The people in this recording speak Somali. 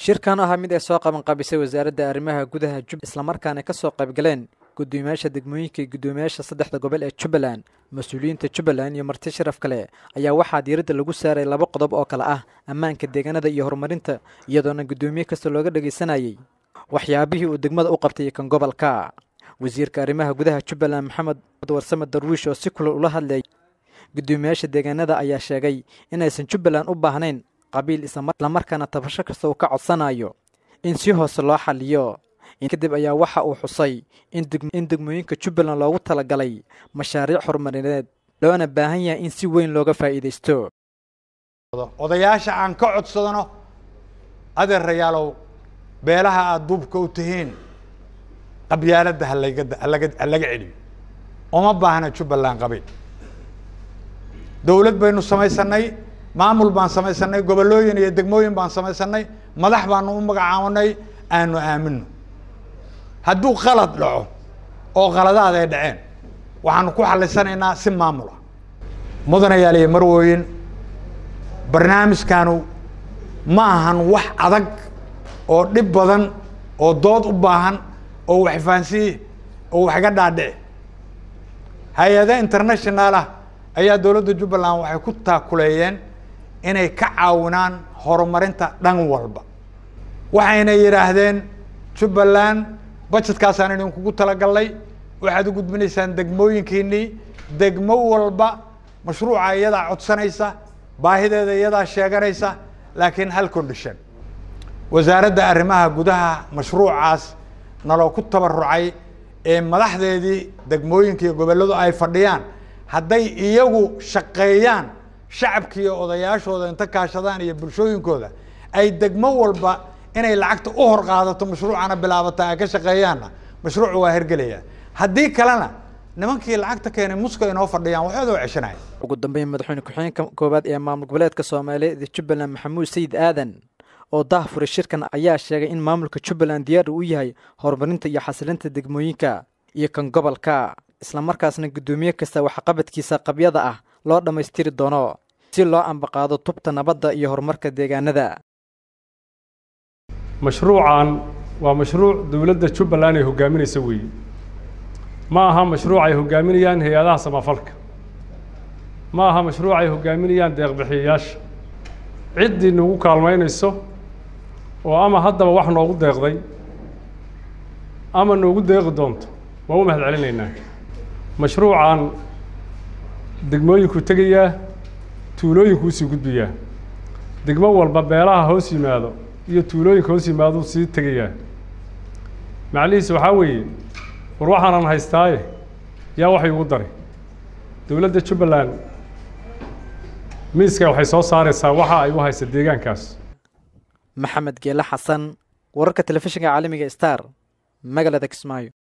shirkan ahaa mid ay soo qabanqaabisay wasaaradda arrimaha gudaha jub islamarkaana ka soo qaybgaleen guddoomiyaasha degmooyinka iyo guddoomiyaasha saddexda gobol ee jubbaland mas-uuliyiinta jubbaland iyo marti sharaf kale ayaa waxaa diiradda lagu saaray laba qodob oo kale ah ammaanka deegaanada iyo horumarinta iyadoona guddoomiye kasta looga dhagaysanayay waxyaabihii uu degmada u qabtay kan gobolka wasiirka arrimaha gudaha jubbaland maxamed warsame darwiish oo si kulal ula hadlayay guddoomiyaasha deegaanada ayaa sheegay inaysan jubbaland u baahnayn qabiil islamarkaana tabasho kasta uu ka codsanayo in si hoose loo xaliyo kadib ayaa waxa uu xusay in degmooyinka jubbaland loogu talagalay mashaariic horumarineed loona baahan yahay in si weyn looga faa'iidaysto odayaasha aan ka codsadano adeerayaalow beelaha aada duubka u tihiin qabyaaladda halaga halaga halaga celiyo uma baahna jubbaland qabiil dawlad baynu samaysanay maamul baan samaysanay gobollooyin iyo degmooyin baan samaysanay madax baanu u magacaabanay aanu aamino hadduu qalad dhaco oo qaladaad ay dhaceen waxaanu ku xalisanaynaa si maamul ah mudanayaal iyo marwooyin barnaamijkaanu ma ahan wax adag oo dhib badan oo dood u baahan oo wax fahansiye oo wax iga dhaadhici hay-ada international ah ayaa dowladda jubbaland waxay ku taakuleeyeen inay ka caawinaan horumarinta dhan walba waxayna yidhaahdeen jubbaland budgetkaasaan idinkugu talagalnay waxaad u gudbinaysaan degmooyinkiinii degmo walba mashruuca iyadaa codsanaysa baahideeda iyadaa sheeganaysa laakiin hal condition wasaaradda arrimaha gudaha mashruucaas naloo ku tabarucay ee madaxdeedii degmooyinka iyo gobolladu ay fadhiyaan hadday iyagu shaqeeyaan shacabkiiyo odayaashooda inta kaashadaan iyo bulshooyinkooda ay degmo walba inay lacagta u hor qaadato mashruucana bilaabata ay ka shaqeeyaanna mashruucu waa hergelaya haddii kalena nimankii lacagta keenay muska inoo fadhiyaan waxooda oo ceshanaya ugu dambeyn madaxweyne ku-xigeenka koowaad ee maamul goboleedka soomaaliyeed ee jubbaland maxamuud sayid aadan oo daahfuray shirkan ayaa sheegay in maamulka jubbaland diyaar uu yahay horumarinta iyo xasilinta degmooyinka iyo kan gobolka islamarkaasna guddoomiye kasta waxqabadkiisa qabyada ah loo dhammaystiri doono si loo ambaqaado tubta nabadda iyo horumarka deegaanada mashruucan waa mashruuc dowladda jubbaland ay hogaaminaysa weeye ma aha mashruuc ay hogaaminayaan hay-adaha samafalka ma aha mashruuc ay hogaaminayaan deeqbixiyayaasha ciddii nagu kaalmaynayso oo ama haddaba wax noogu deeqday ama noogu deeqi doonto waa u mahad celinaynaa mashruucan degmooyinkuu tegayaa tuulooyinkuu sii gudbayaa degmo walba beelaha hoos yimaado iyo tuulooyinka hoos yimaaduu sii tegayaa macnihiisa waxaa weeye war waxaanan haystaaye yaa waxay ugu daray dowladda jubbaland miiska waxay soo saaraysaa waxa ay u haysa deegaankaas maxamed geele xasan wararka telefishinka caalamiga star magaalada kismaayo